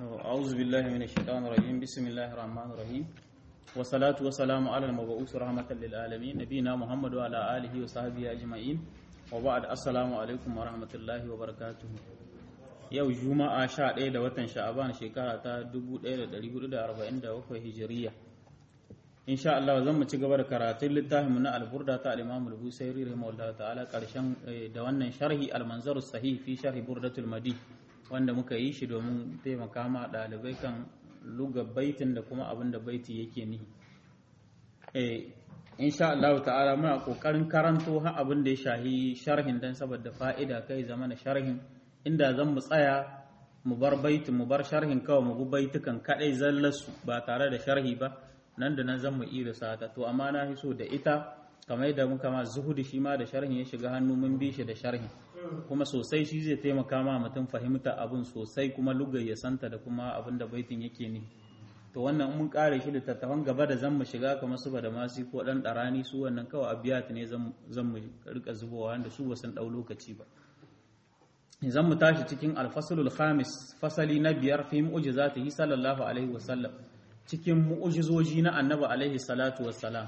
أعوذ بالله من الشيطان الرجيم بسم الله الرحمن الرحيم والصلاة والسلام على المبعوث رحمة للعالمين نبينا محمد وعلى آله وصحبه أجمعين وبعد السلام عليكم ورحمة الله وبركاته yau juma'a 11 da watan sha'aban shekara ta 1447 hijiriya insha Allah zan mu ci gaba da karatun littafinmu na alburda ta al-Imam al-Busairi rahimahullah ta'ala karshen da wannan sharhi al-manzar sahih fi sharhi burdatul madi wanda muka yi shi domin taimaka ma ɗalibai kan luga baitin da kuma abin da baiti yake nihi eh insha Allah ta'ala muna kokarin karanto ha abin da ya shahi sharhin dan saboda fa'ida kai zama na sharhin inda zan mu tsaya mu bar baitin mu bar sharhin kawai mu bi baitukan kadai zallasu ba tare da sharhi ba nan da nan zan mu iya sata to amma na so da ita kamar yadda muka ma zuhudi shi ma da sharhin ya shiga hannu mun bi shi da sharhin kuma sosai shi zai taimaka ma mutum fahimta abin sosai kuma lugar ya santa da kuma abin da baitin yake ne to wannan mun kare shi littattafan gaba da zan mu shiga kamar su da masu ko dan darani su wannan kawai abiyat ne zan mu rika zubowa wanda su ba sun dau lokaci ba zan mu tashi cikin alfasalul khamis fasali na biyar fi mu'jizatihi sallallahu alaihi wasallam cikin mu'jizoji na annabi alaihi salatu wassalam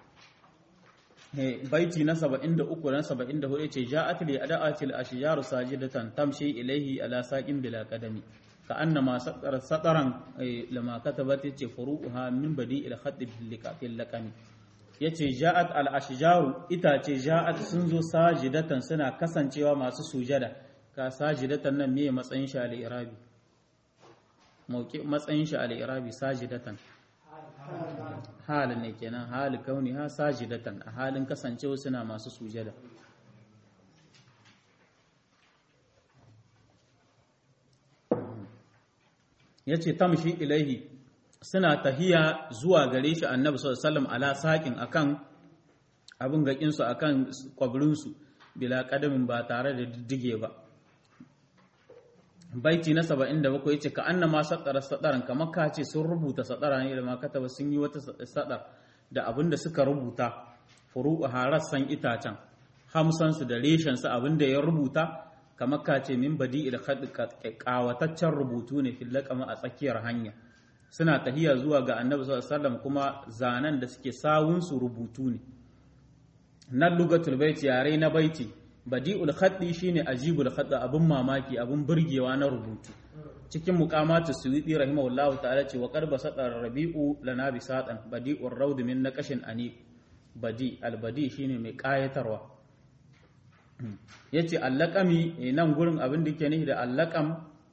baiti na 73 na 74 yace ja'at li ada'atil ashjaru sajidatan tamshi ilayhi ala saqin bila qadami ka annama sataran lama katabat yace furu'uha min badi'il khadd fil laqami yace ja'at al ashjaru itace ja'at sun zo sajidatan suna kasancewa masu sujada ka sajidatan nan me matsayin shi al irabi mauki matsayin shi al irabi sajidatan halin ne kenan hali kauni ha sajidatan a halin kasancewa suna masu sujada yace tamshi ilaihi suna tahiya zuwa gare shi annabi sallallahu alaihi wasallam ala saqin akan abin gakin su akan kwabrin su bila kadamin ba tare da diddige ba baiti na 77 yace ka annama sadara sadaran kamar ka ce sun rubuta sadara ne da ma kataba sun yi wata sadar da abin da suka rubuta furu'u harassan itacen hamsan su da reshen su abin da ya rubuta kamar ka ce min badi il kawataccen rubutu ne fil laqama a tsakiyar hanya suna tahiya zuwa ga annabi sallallahu alaihi wasallam kuma zanen da suke sawun su rubutu ne nan lugatul baiti yare na baiti badi'ul khaddi shine ajibul khadd abun mamaki abun burgewa na rubutu cikin muqamatu suyuti rahimahullahu ta'ala ce wa qarba sadar rabi'u lana bi sadan badi'ur rawd min naqashin ani badi al badi shine mai kayatarwa yace allaqami nan gurin abin da yake nihi da allaqam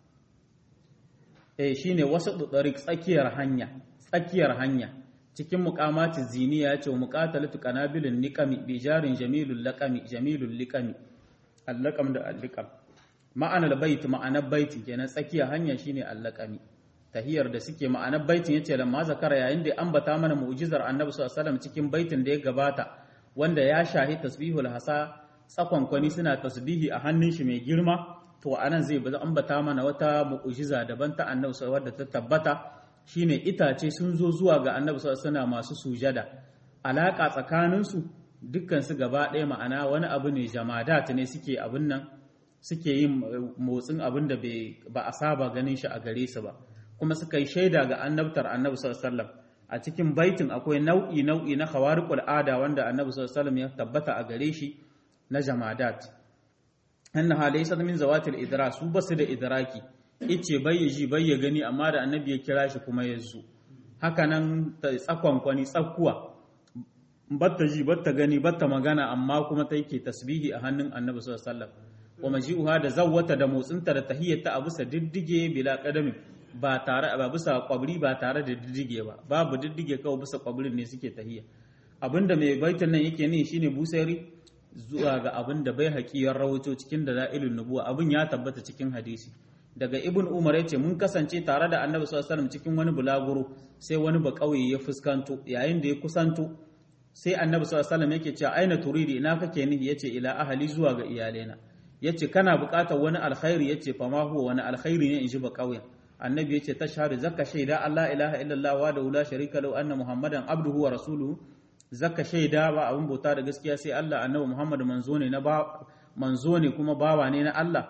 eh shine wasatu tariq tsakiyar hanya tsakiyar hanya cikin muqamati ziniya ya ce wa muqatalatu qanabilin niqami bi jarin jamilul laqami jamilul liqami allaqam da alliqam ma'anar bait ma'anar baitin kenan tsakiya hanya shine allaqami tahiyar da suke ma'anar baitin yace lamma zakara yayin da ambata mana mu'jizar annabi sallallahu alaihi wasallam cikin baitin da ya gabata wanda ya shahi tasbihul hasa tsakon kwani suna tasbihi a hannun shi mai girma to anan zai baza ambata mana wata mu'jiza daban ta annabi sallallahu alaihi wasallam ta tabbata shine itace sun zo zuwa ga annabi suna masu sujada alaka tsakaninsu dukkansu gaba ɗaya ma'ana wani abu ne jamadat ne suke abin nan suke yin motsin abin da ba a saba ganin shi a gare su ba kuma suka yi shaida ga annabtar annabi sallallahu a cikin baitin akwai nau'i nau'i na khawariqul ada wanda annabi sallallahu ya tabbata a gare shi na jamadat annaha laysa min zawatil idra su basu da idraki ice bai ya ji bai ya gani amma da annabi ya kira shi kuma ya zo haka nan ta tsakonkwani tsakkuwa batta ji batta gani batta magana amma kuma ta yake tasbihi a hannun annabi sallallahu alaihi wasallam wa maji'uha da zawwata da motsinta da tahiyyata a bisa diddige bila qadami ba tare ba bisa kwabri ba tare da diddige ba babu diddige kawai bisa kwabrin ne suke tahiyya abinda mai baitin nan yake ne shine busairi zuwa ga abinda bai haƙiyar rawato cikin da da'ilun nubuwa abin ya tabbata cikin hadisi daga ibn umar yace mun kasance tare da annabi sallallahu alaihi cikin wani bulaguro sai wani ba kauye ya fuskanto yayin da ya kusanto sai annabi sallallahu alaihi yake cewa aina turidi ina kake nihi yace ila ahli zuwa ga iyalena yace kana buƙatar wani alkhairi yace fa ma huwa wani alkhairi ne in ji ba kauyen annabi yace tashhadu zakka shaida Allah ilaha illallah wa da la sharika lahu anna muhammadan abduhu wa rasuluhu zakka shaida ba abun bauta da gaskiya sai Allah annabi muhammad manzo ne na ba manzo ne kuma bawa ne na Allah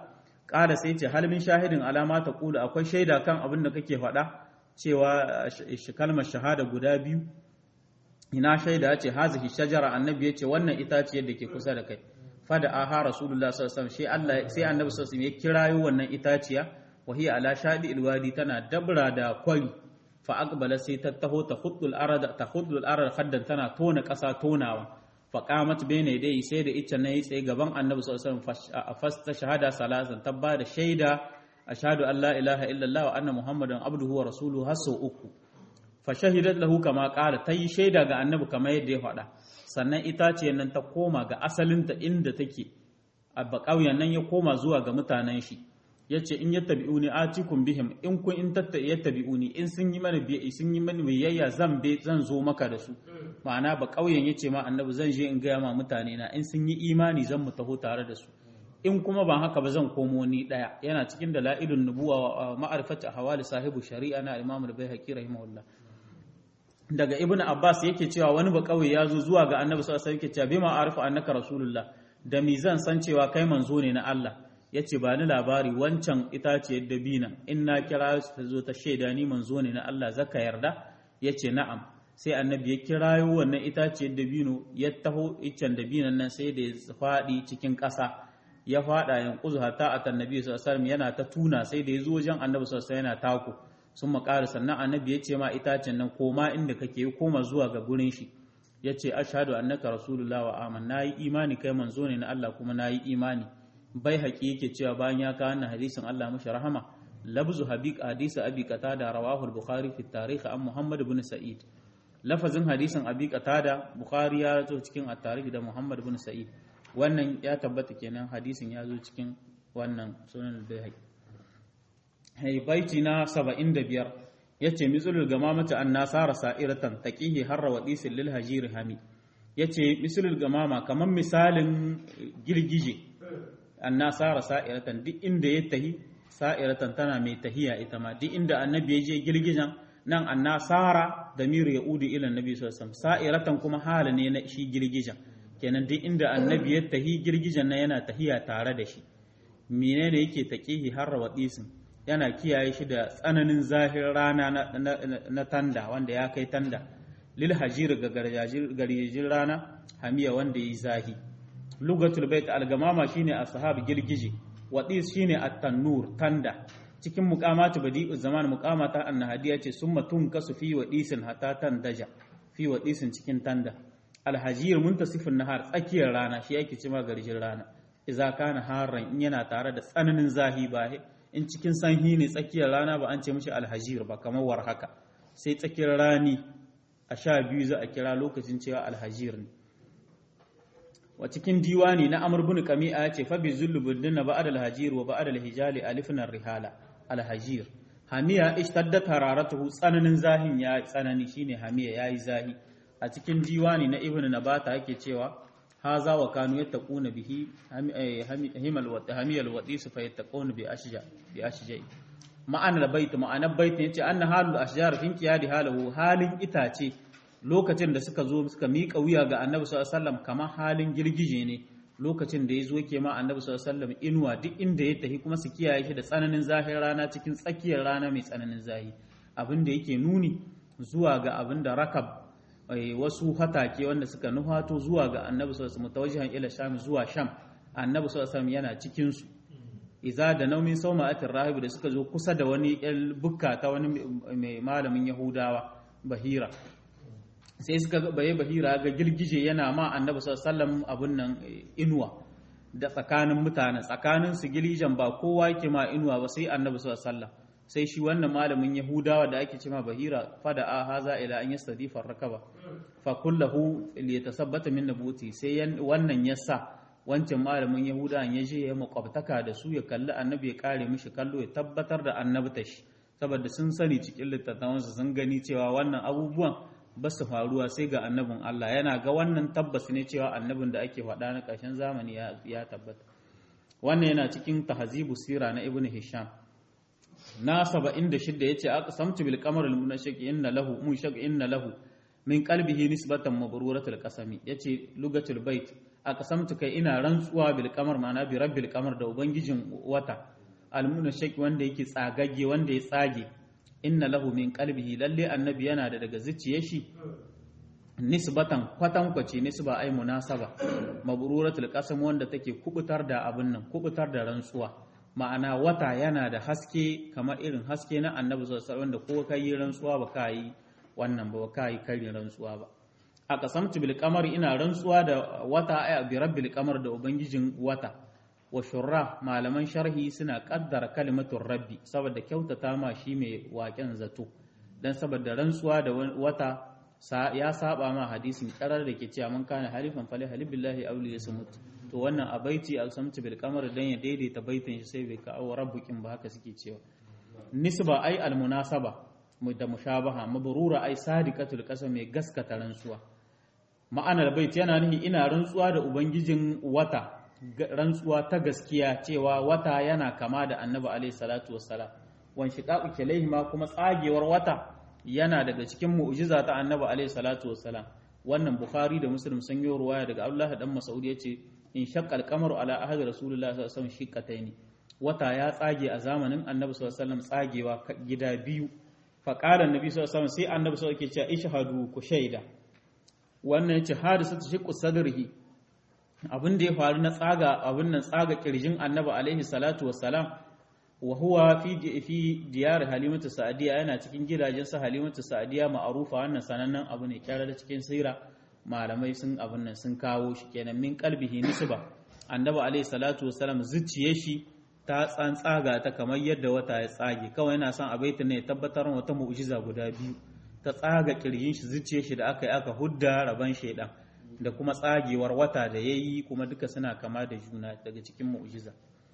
ƙara sai ce halmin shahidin alama ta kula akwai shaida kan abin da kake faɗa cewa kalmar shahada guda biyu ina shaida ce hazihi shajara annabi ya ce wannan itaciyar da ke kusa da kai fada aha rasulullah sallallahu alaihi wasallam Allah sai annabi sallallahu alaihi ya kirayo wannan itaciya wa hiya ala shadi alwadi tana dabra da kwari fa aqbala sai ta taho ta khuddul arad ta khuddul arad haddan tana tona kasa tonawa fa qamat bayna yadayhi sai da ita nayi tsaye gaban annabi sallallahu alaihi wasallam fasta shahada salasan tabba da shaida ashhadu an la ilaha illallah wa anna muhammadan abduhu wa rasuluhu hasu uku fa shahidat lahu kama qala tayi shaida ga annabi kamar yadda ya faɗa sannan itace nan ta koma ga asalinta inda take a ƙauyen nan ya koma zuwa ga mutanen shi ya ce in yattabi'uni atikum bihim in kun in tatta yattabi'uni in sun yi mana biyayya sun yi mana biyayya zan be zan zo maka da su ma'ana ba ƙauyen yace ma annabi zan je in gaya ma mutane na in sun yi imani zan mu taho tare da su in kuma ban haka ba zan komo ni daya yana cikin dalailun nubuwa ma'arifatu hawali sahibu shari'a na imam al-baihaqi rahimahullah daga ibn abbas yake cewa wani ba kauye ya zo zuwa ga annabi sallallahu alaihi wasallam yake cewa bima arifu annaka rasulullah da mi zan san cewa kai manzo ne na Allah yace ba ni labari wancan itaciyar dabina in na kira ta zo ta shaida ni manzo ne na Allah zaka yarda yace na'am sai annabi ya kirayo wannan itaciyar dabino ya taho iccen dabinan nan sai da ya faɗi cikin ƙasa ya faɗa yankuzu hatta atannabi sallallahu alaihi wasallam yana ta tuna sai da ya zo wajen annabi sallallahu alaihi wasallam yana tako sun makara sannan annabi ya ce ma itacen nan koma inda kake koma zuwa ga gurin shi ya ce ashadu annaka rasulullah wa aman na yi imani kai manzo ne na Allah kuma na yi imani bai haƙi yake cewa bayan ya kawo wannan hadisin Allah mashi rahama labzu habib hadisi abi qatada rawahu al-bukhari fi tarikh an muhammad ibn sa'id lafazin hadisin abi qatada bukhari ya zo cikin at-tarikh da muhammad ibn sa'id wannan ya tabbata kenan hadisin ya zo cikin wannan sunan al-bayhaqi baiti na saba'in da biyar ya ce misalul gama mata an nasara sa'iratan taƙihi harra wa ɗisin lil hajiri hami ya ce misalul gamama kamar misalin girgije an nasara sa'iratan duk inda ya tahi sa'iratan tana mai tahiya ita ma duk inda annabi ya je girgijen nan an nasara da miru ya udu ilan nabi sallallahu sa'iratan kuma hala ne na shi girgijen kenan duk inda annabi ya tahi girgijen na yana tahiya tare da shi menene yake taƙihi harra wa ɗisin yana kiyaye shi da tsananin zahir rana na tanda wanda ya kai tanda lil hajir ga garjajin rana hamiya wanda yi zahi lugatul bait al-gamama shine ashab girgije wadis shine at-tannur tanda cikin muqamatu badi'u zaman muqamata annahadiya ce summa tunkasu fi wadisin hatta tandaja fi wadisin cikin tanda al-hajir muntasifun nahar tsakiyar rana shi yake cima garjin rana idza kana harran in yana tare da tsananin zahi ba in cikin sanhi ne tsakiyar rana ba an ce mishi alhajir ba kamar war haka sai tsakiyar rani a sha biyu za a kira lokacin cewa alhajir ne wa cikin diwani na amr bin qami'a ya ce fa bi zullu bidna ba'da alhajir wa ba'da alhijali alifun rihala alhajir hamiya ishtaddat hararatuhu tsananin zahin ya tsanani shine hamiya yayi zahi a cikin diwani na ibnu nabata yake cewa haza wa kanu yattaquna bihi himal wa hamiyal wadis fa yattaquna bi ashja bi ashja ma'ana bait ma'ana bait yace anna halul ashjar fin qiyadi halahu halin itace lokacin da suka zo suka miƙa wuya ga annabi sallallahu alaihi wasallam kamar halin girgije ne lokacin da ya zo ke ma annabi sallallahu alaihi wasallam inuwa duk inda ya tafi kuma su kiyaye shi da tsananin zahir rana cikin tsakiyar rana mai tsananin zahi abin da yake nuni zuwa ga abin da rakab wasu hatake wanda suka nuhato zuwa ga annabi sallallahu alaihi wasallam tawajjihan ila sham zuwa sham annabi sallallahu alaihi wasallam yana cikin su iza da naumin sauma'atin rahibu da suka zo kusa da wani yan bukka ta wani mai malamin yahudawa bahira sai suka baye bahira ga girgije yana ma annabi sallallahu alaihi wasallam abun nan inuwa da tsakanin mutane tsakanin su gilijan ba kowa yake ma inuwa ba sai annabi sallallahu alaihi wasallam sai shi wannan malamin yahudawa da ake cema bahira fada a haza ila an yastadifa rakaba fa kullahu liyatasabbata min nabuti sai wannan yasa wancan malamin yahudawan ya je ya makwabtaka da su ya kalli annabi ya kare mishi kallo ya tabbatar da annabta shi saboda sun sani cikin littattafansu sun gani cewa wannan abubuwan ba su faruwa sai ga annabin Allah yana ga wannan tabbas ne cewa annabin da ake faɗa na ƙarshen zamani ya tabbata wannan yana cikin tahzibu sira na ibnu hisham na 76 yace aka samtu bil qamar al munashaq inna lahu munshaq inna lahu min qalbihi nisbatan mabruratul qasami yace lugatul bait aka samtu kai ina rantsuwa bil qamar ma'ana bi rabbil qamar da ubangijin wata almuna shaki wanda yake tsagagge wanda ya tsage inna lahu min qalbihi lalle annabi yana da daga zuciyar shi nisbatan kwatankwace nisba ai munasaba mabruratul qasam wanda take kubutar da abin nan kubutar da rantsuwa ma'ana wata yana da haske kamar irin haske na annabi sallallahu alaihi wanda ko kai rantsuwa ba ka yi wannan ba ka yi karin rantsuwa ba a kasamtu bil qamar ina rantsuwa da wata ay bi rabbil qamar da ubangijin wata wa shurra malaman sharhi suna kaddara kalimatul rabbi saboda kyautata ma shi mai waken zato dan saboda rantsuwa da wata ya saba ma hadisin karar da ke cewa man kana halifan fali halif billahi aw li yasmut to wannan a baiti al samtu bil qamar dan ya daidaita baitin shi sai bai kawo rabbukin ba haka suke cewa nisba ai al munasaba da mushabaha mabrura ai sadiqatul qasam mai gaskata rantsuwa ma'anar bait yana nihi ina rantsuwa da ubangijin wata rantsuwa ta gaskiya cewa wata yana kama da annabi alaihi salatu wassalam wan shiqaqu kilaihi ma kuma tsagewar wata yana daga cikin mu'jiza ta annabi alaihi salatu wassalam wannan bukhari da muslim sun yi ruwaya daga abdullah dan mas'ud yace in shaqqal qamaru ala ahadi rasulullah sallallahu alaihi wasallam shiqqataini wata ya tsage a zamanin annabi sallallahu alaihi wasallam tsagewa gida biyu fa qala annabi sallallahu alaihi wasallam sai annabi sallallahu alaihi wasallam yake cewa ishhadu ku shaida wannan yace hadisatu shiqqu sadrihi abin da ya faru na tsaga abin nan tsaga kirjin annabi alaihi salatu wassalam wa huwa fi fi diyar halimatu sa'diya yana cikin gidajen sa halimatu sa'diya ma'rufa wannan sanannen abu ne kyara da cikin sira malamai sun abin nan sun kawo shi kenan min qalbihi nisba annabi alaihi salatu wassalam zuciye shi ta tsantsaga ta kamar yadda wata ya tsage kawai yana son a baitin ne tabbatar wata mu'jiza guda biyu ta tsaga kirjin shi zuciye shi da aka yi aka hudda raban shaidan da kuma tsagewar wata da ya yi kuma duka suna kama da juna daga cikin mu'jiza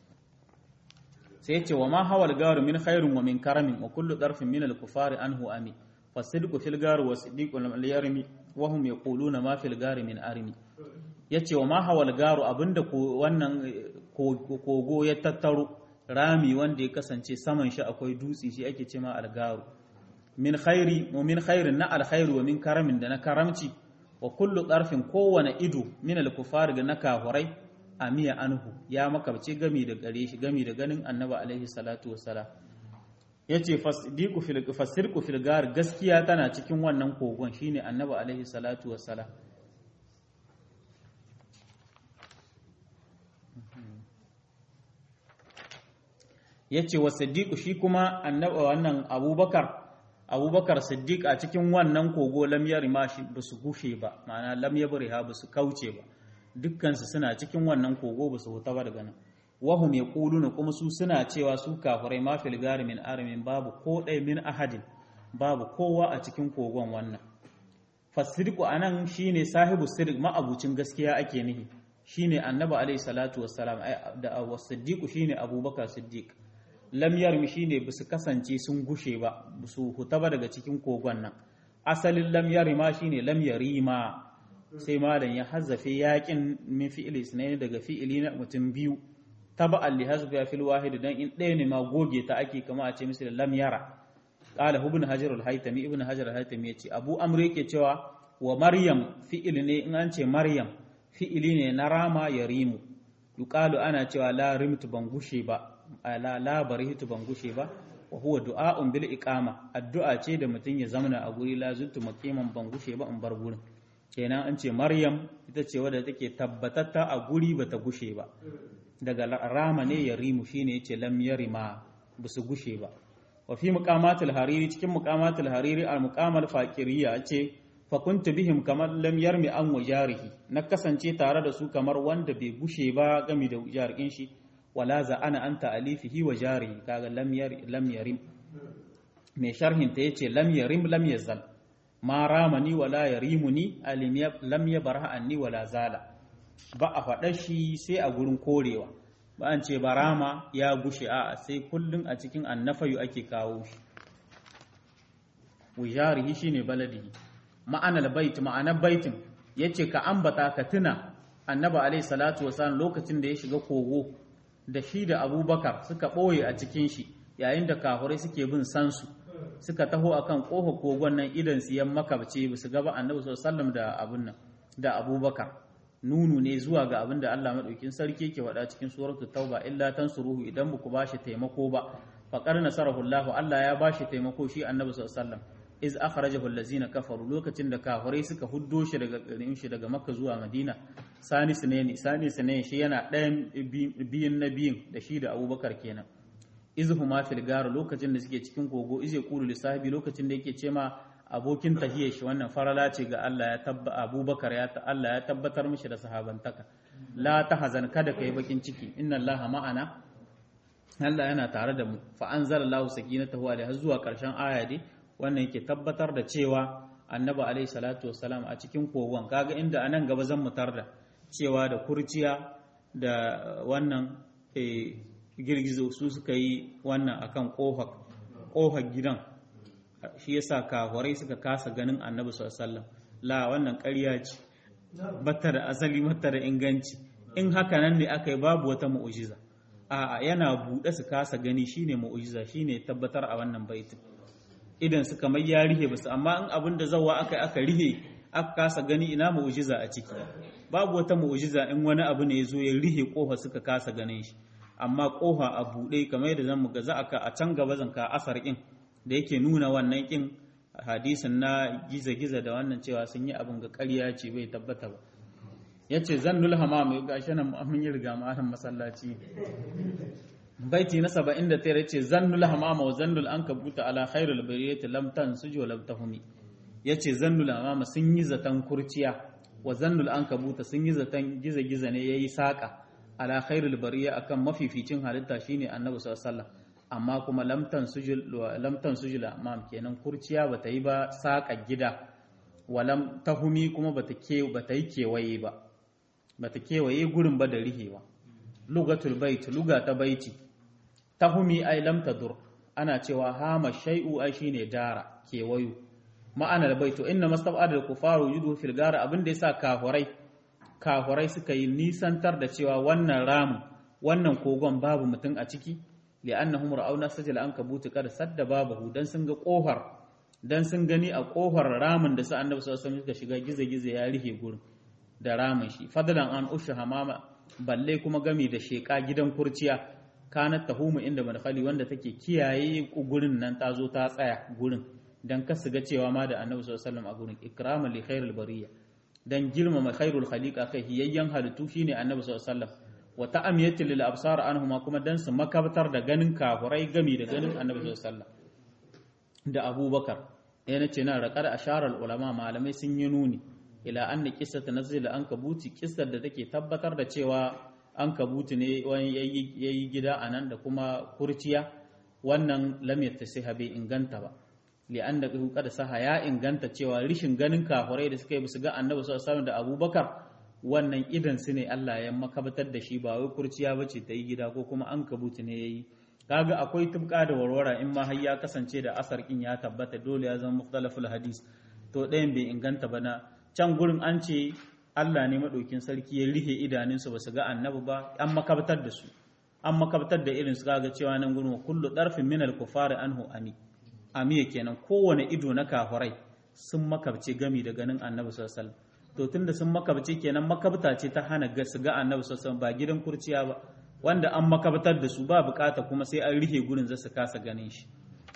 sai ce wa ma hawal garu min khairun wa min karamin wa kullu darfin min al-kufari anhu ami fasidqu fil garu wa siddiqu lam yarmi wa hum yaquluna ma fil gari min armi yace wa ma hawal garu abinda ko wannan kogo ya tattaro rami wanda ya kasance saman shi akwai dutse shi ake ce ma al-garu min khairi wa min khairin na al-khairu wa min karamin da na karamci wa kullu ɗarfin kowane ido min al-kufar ga na kahurai amiya anhu ya makabce gami da gare shi gami da ganin annabi alaihi salatu wassalam yace fasdiqu fil fasirqu fil gar gaskiya tana cikin wannan kogon shine annabi alaihi salatu wassalam yace wa siddiqu shi kuma annabi wannan abubakar abubakar siddiq a cikin wannan kogo lam yarima shi ba su gushe ba ma'ana lam yabriha ba su kauce ba dukkansu suna cikin wannan kogo ba su huta ba daga nan wahum yaquluna kuma su suna cewa su kafirai ma fil gari min aramin babu ko ɗaya min ahadin babu kowa a cikin kogon wannan fasirku anan shine sahibu sirq ma'abucin gaskiya ake nihi shine annabi alaihi salatu wassalam da wasiddiqu shine abubakar siddiq lam yarmi shine basu kasance sun gushe ba su huta ba daga cikin kogon nan asalin lam yarima shine lam yarima sai malam ya hazzafe yakin min fi'ili sunayi daga fi'ili na mutum biyu taba'an li hazfi fil wahid dan in ɗaya ne ma goge ta ake kama a ce misali lam yara qala ibn hajar al-haytami ibn hajar al-haytami yace abu amr yake cewa wa maryam fi'il ne in an ce maryam fi'ili ne na rama yarimu yuqalu ana cewa la rimtu ban gushe ba la la barihitu ban gushe ba wa huwa du'a'un bil iqama addu'a ce da mutum ya zamana a guri la zuntu maqiman ban gushe ba in bar gurin kenan an ce maryam ita ce wadda take tabbatatta a guri bata gushe ba daga rama ne ya rimu shine yace lam yarima basu gushe ba wa fi muqamatul hariri cikin muqamatul hariri al muqamal faqiriya ce fa kuntu bihim kamar lam yarmi an wajarihi na kasance tare da su kamar wanda bai gushe ba game da jarikin shi wala za ana anta alifihi wa jarihi kaga lam yar lam yarim mai sharhin ta yace lam yarim lam yazal ma ramani wala yarimuni alim lam yabarha anni wala zala ba a faɗa shi sai a gurin korewa ba an ce barama ya gushe a sai kullum a cikin annafayu ake kawo shi wujarihi shine baladihi ma'anar bait ma'anar baitin yace ka ambata ka tuna annabi alaihi salatu wasallam lokacin da ya shiga kogo da shi da abubakar suka ɓoye a cikin shi yayin da kafurai suke bin sansu suka taho akan ƙofa kogon nan idan su yan makabce ba su gaba annabi sallallahu da abun nan da abubakar nunu ne zuwa ga abin da Allah madaukin sarki yake faɗa cikin suratul tauba illa tansuruhu idan ku bashi taimako ba faqad nasarahu Allah Allah ya bashi taimako shi annabi sallallahu alaihi wasallam iz akhrajahu allazina kafaru lokacin da kafirai suka huddo shi daga garin shi daga makka zuwa madina sani sunaini sani sunaini shi yana ɗayan biyun na biyun da shi da abubakar kenan izhuma fil gar lokacin da suke cikin kogo ize qulu li sahibi lokacin da yake ce ma abokin tahiyar shi wannan farala ce ga Allah ya tabba abubakar ya ta Allah ya tabbatar mishi da sahabantaka la tahzan kada kai bakin ciki inna Allah ma'ana Allah yana tare da mu fa anzalallahu sakinatahu alaihi zuwa karshen aya dai wannan yake tabbatar da cewa annabi alaihi salatu wassalam a cikin kogon kaga inda anan gaba zan mutar da cewa da kurciya da wannan girgizo su suka yi wannan akan kofar gidan shi yasa kafirai suka kasa ganin annabi sallallahu alaihi wasallam la wannan ƙarya ce bata da asali bata da inganci in haka nan ne aka yi babu wata mu'ujiza a'a yana buɗe su kasa gani shine mu'ujiza shine tabbatar a wannan baitin idan su kamar ya rihe basu amma in abin da zawa aka aka rihe aka kasa gani ina mu'ujiza a ciki babu wata mu'ujiza in wani abu ne ya zo ya rihe kofa suka kasa ganin shi amma kofa a buɗe kamar yadda zamu ga za aka a can gaba zan ka asar kin da yake nuna wannan kin hadisin na giza-giza da wannan cewa sun yi abin ga ƙarya ce bai tabbata ba ya ce zannul hamam ga shi nan mun yi riga ma'anan masallaci baiti na saba'in da tara ce zannul hamama wa zannul an kabuta ala khairul bariyati lam tansuj wa lam tahumi ya ce zannul hamama sun yi zaton kurciya wa zannul an kabuta sun yi zaton giza-giza ne yayi saka ala khairul bariya akan mafificin halitta shine annabi sallallahu alaihi wasallam amma kuma lamtan sujil amam kenan kurciya bata yi ba saƙa gida walam tahumi kuma bata ke bata yi kewaye ba bata kewaye gurin ba da rihewa lugatul bait luga ta baiti tahumi ai lam tadur ana cewa hama shay'u ai shine dara kewayo ma'anar baito inna mastab'ada al-kufaru yudu fil gara abin da yasa kafurai kafurai suka yi nisantar da cewa wannan ramu wannan kogon babu mutum a ciki li'annahum ra'awna sajal ankabut kad sadda babahu dan sun ga kofar dan sun gani a kofar ramin da su annabi sallallahu alaihi wasallam suka shiga gize-gize ya rihe gurin da ramin shi fadlan an usha hamama balle kuma gami da sheka gidan kurciya kanat tahumu inda madkhali wanda take kiyaye gurin nan ta zo ta tsaya gurin dan kasu ga cewa ma da annabi sallallahu alaihi wasallam a gurin ikraman li khairil bariya dan girmama khairul khaliqa kai hiyayyan halittu shine annabi sallallahu alaihi wasallam wa ta'amiyatin lil absar anhuma kuma dan su makabtar da ganin kafurai gami da ganin annabi sallallahu alaihi wasallam da abubakar yana ce na raqar asharar ulama malamai sun yi nuni ila anna qissata nazil an kabuti kissar da take tabbatar da cewa an kabuti ne wani yayi gida anan da kuma kurciya wannan lam yattasiha bai inganta ba li'anna qad saha ya inganta cewa rishin ganin kafurai da suka yi su ga annabi sallallahu alaihi wasallam da abubakar wannan idan su ne Allah ya makabatar da shi ba wai kurciya bace ta yi gida ko kuma an kabuti ne yayi kaga akwai tubka da warwara in ma har ya kasance da asar kin ya tabbata dole ya zama mukhtalaful hadis to ɗayan bai inganta ba na can gurin an ce Allah ne madaukin sarki ya rihe idanunsu ba su ga annabi ba an makabatar da su an makabatar da irin su kaga cewa nan gurin kullu darfin min al-kufari anhu ami amiya kenan kowane ido na kafirai sun makabce gami da ganin annabi sallallahu alaihi wasallam to tunda sun makabce kenan makabta ce ta hana su ga annabi sallallahu ba gidan kurciya ba wanda an makabtar da su ba bukata kuma sai an rihe gurin za su kasa ganin shi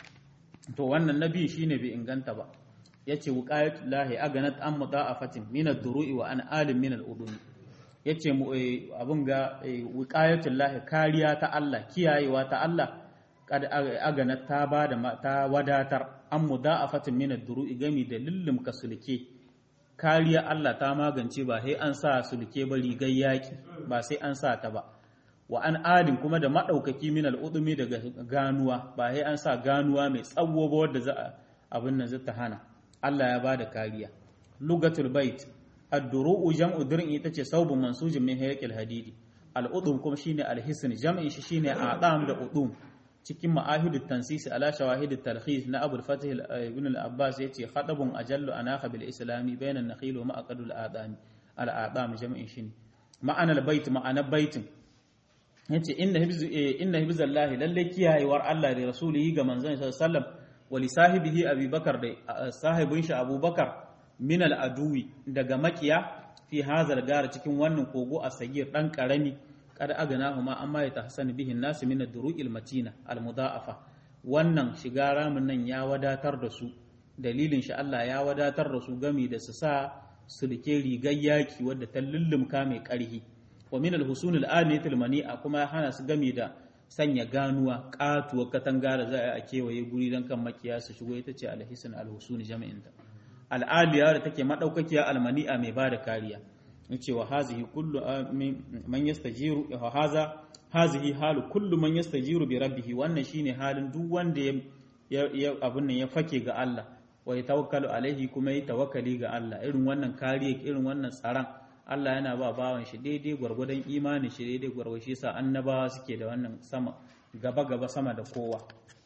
to wannan nabi shine bai inganta ba yace wuqayatul lahi aganat an mudaafatin min ad-duru'i wa an alim min al-udum yace mu abun ga wuqayatul lahi kariya ta Allah kiyayewa ta Allah kad aganat ta bada ta wadatar an mudaafatin min ad-duru'i gami da lullum kasulke kariya Allah ta magance ba sai an sa sulke ba rigar yaki ba sai an sa ta ba wa an adin kuma da maɗaukaki min al'udumi daga ganuwa ba sai an sa ganuwa mai tsawo ba wadda za a abin nan zata hana Allah ya bada kariya lugatul bait ad-duru'u jam'u dir'in ita ce saubun mansujin min hayqil hadidi al-udum kuma shine al-hisn jam'in shi shine a'dam da udum cikin ma'ahidut tansisi ala shawahidut talkhis na Abu al-Fatih ibn al-Abbas yace khadabun ajallu anaka bil islami bayna an-nakhil wa ma'aqadul adami al-a'dam jam'in shi ma'ana al-bait ma'ana baitin yace inna hibzu inna hibzallahi lalle kiyayewar Allah da rasulihi ga manzon sallallahu alaihi wasallam wa li sahibihi abubakar da sahibin shi abubakar min al-aduwi daga makiya fi hazal gara cikin wannan kogo a sagir dan karami kada aganahu ma amma ya tahsan bihin nasu min ad-duru'il matina al-mudha'afa wannan shiga ramin nan ya wadatar da su dalilin shi Allah ya wadatar da su gami da su sa sulke rigar yaki wadda ta lullumka mai karhi wa min al-husun al-aniyat al-mani'a kuma ya hana su gami da sanya ganuwa katuwar katanga da za a kewaye guri don kan makiya su shigo ita ce al-hisan al-husun jami'in ta al-aliya da take madaukakiya al-mani'a mai bada kariya yace wa hazihi kullu man yastajiru wa haza hazihi halu kullu man yastajiru bi rabbih wannan shine halin duk wanda ya abun nan ya fake ga Allah wa tawakkalu alaihi kuma yi tawakkali ga Allah irin wannan kariya irin wannan tsaron Allah yana ba bawan shi daidai gwargwadon imanin shi daidai gwargwado shi sa annabawa suke da wannan sama gaba gaba sama da kowa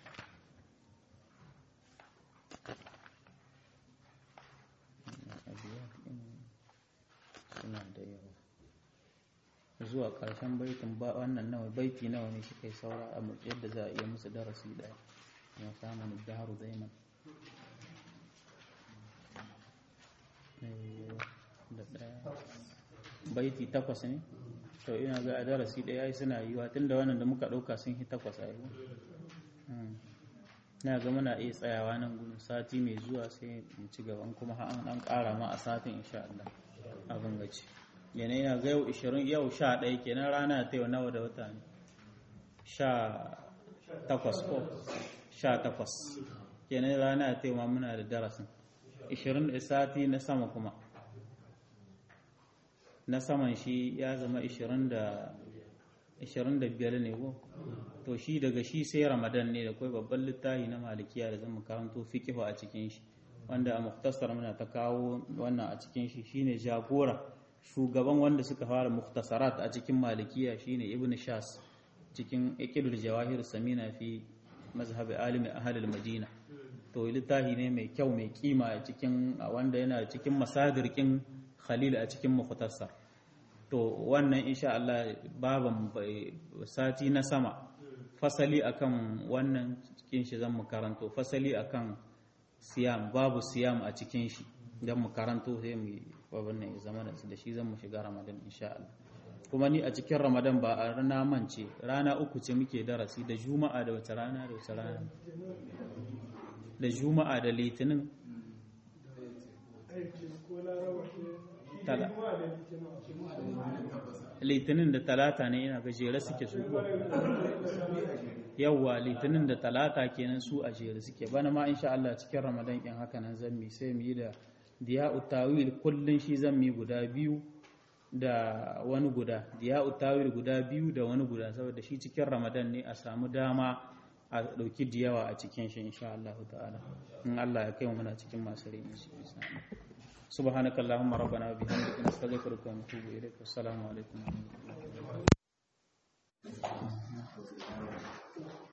suna da yawa zuwa ƙarshen baitin ba wannan nawa baiti nawa ne shi kai saura a yadda za a iya musu darasi ɗaya ya samun daharu zaiman da ɗaya baiti takwas ne to ina ga a darasi ɗaya suna yiwa tun da wannan da muka ɗauka sun yi takwas a yi na ga muna iya tsayawa nan gudun sati mai zuwa sai mu ci gaban kuma an ɗan ƙara ma a satin insha Allah abin gaci yana yana ga yau 20 yau 11 kenan rana ta yau nawa da wata ne 18 ko 18 kenan rana ta yau ma muna da darasin 20 da sati na sama kuma na saman shi ya zama 20 da 25 ne ko to shi daga shi sai ramadan ne da kai babban littafi na malikiya da zan karanto fiqhu a cikin shi wanda a muktasar muna ta kawo wannan a cikin shi shine jagora shugaban wanda suka fara muktasarat a cikin malikiya shine ibn shas cikin iqidul jawahir samina fi mazhab alimi ahlul madina to littafi ne mai kyau mai kima a cikin wanda yana cikin masadirkin khalil a cikin muktasar to wannan insha Allah baban sati na sama fasali akan wannan cikin shi zan mu karanto fasali akan siyam babu siyam a cikin shi don mu karanto sai mu babban ne zama da shi zan mu shiga ramadan insha Allah kuma ni a cikin ramadan ba a rana mance rana uku ce muke darasi da juma'a da wata rana da wata rana da juma'a da litinin litinin da talata ne ina gajere suke su yawwa litinin da talata kenan su a jere suke bana ma insha Allah cikin ramadan in haka nan zan mi sai mu yi da diya'u tawil kullun shi zan mi guda biyu da wani guda diya'u tawil guda biyu da wani guda saboda shi cikin ramadan ne a samu dama a dauki diyawa a cikin shi insha Allah ta'ala in Allah ya kai mu muna cikin masu rai سبحانك اللهم ربنا وبحمدك نستغفرك ونتوب إليك والسلام عليكم ورحمة الله